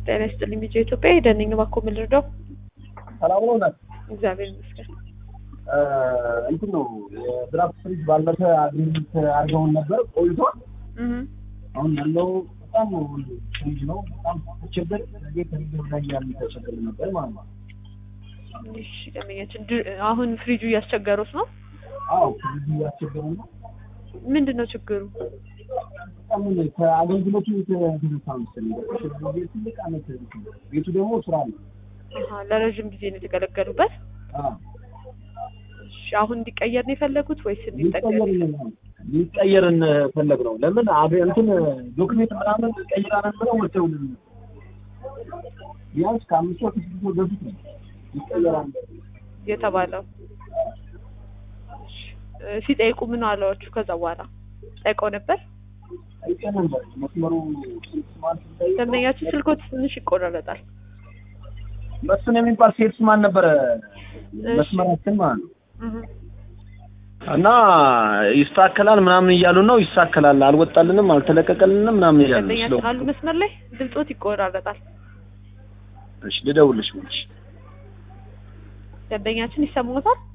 ጤና ይስጥልኝ ቢጫ ኢትዮጵያ ሄደን ነኝ እባክዎ ምን ልርዳው? ሰላም ነው ናት። እግዚአብሔር ይመስገን። እንትን ነው የድራፍት ፍሪጅ ባለፈ አግሪመንት አድርገውን ነበር ቆይቷል። እህ አሁን ያለው በጣም ፍሪጅ ነው። በጣም ተቸገር ጊዜ ከጊዜ ላይ ያለ ተቸገር ነበር ማለት ነው። እሺ ደንበኛችን ድ- አሁን ፍሪጁ እያስቸገሩት ነው። አዎ ፍሪጁ ያስቸገረ ነው። ምንድን ነው ችግሩ? በጣም ከአገልግሎቱ የተነሳ መሰለኝ ጊዜ ትልቅ አመት ቤቱ ደግሞ ስራ ነው። አሀ ለረዥም ጊዜ ነው የተገለገሉበት። አዎ እሺ አሁን እንዲቀየር ነው የፈለጉት ወይስ እንዲጠገን? ሊቀየር ሊቀየርን ፈለግ ነው። ለምን አብ- እንትን ዶክሜንት ምናምን ቀይራን ብለው ወጥተው ቢያንስ ከአምስት ወር ከስድስት ወር በፊት ነው ይቀየራል። የተባለው እሺ፣ እ፣ ሲጠይቁ ምን አለዋችሁ? ከዛ በኋላ ጠይቀው ነበር። አይቀር ነበር መስመሩ ስማርት ሲጠይቅ ደንበኛችን ስልኮት ትንሽ ይቆራረጣል። መስፍን የሚባል ሴልስ ማን ነበረ መስመራችን ማለት ነው። እህ እና ይስተካከላል ምናምን እያሉ ነው። ይስተካከላል፣ አልወጣልንም፣ አልተለቀቀልንም ምናምን እያሉ ነው። ደንበኛችን አሉ መስመር ላይ ድምጾት ይቆራረጣል። እሺ ልደውልሽ። ደንበኛችን ይሰሙታል?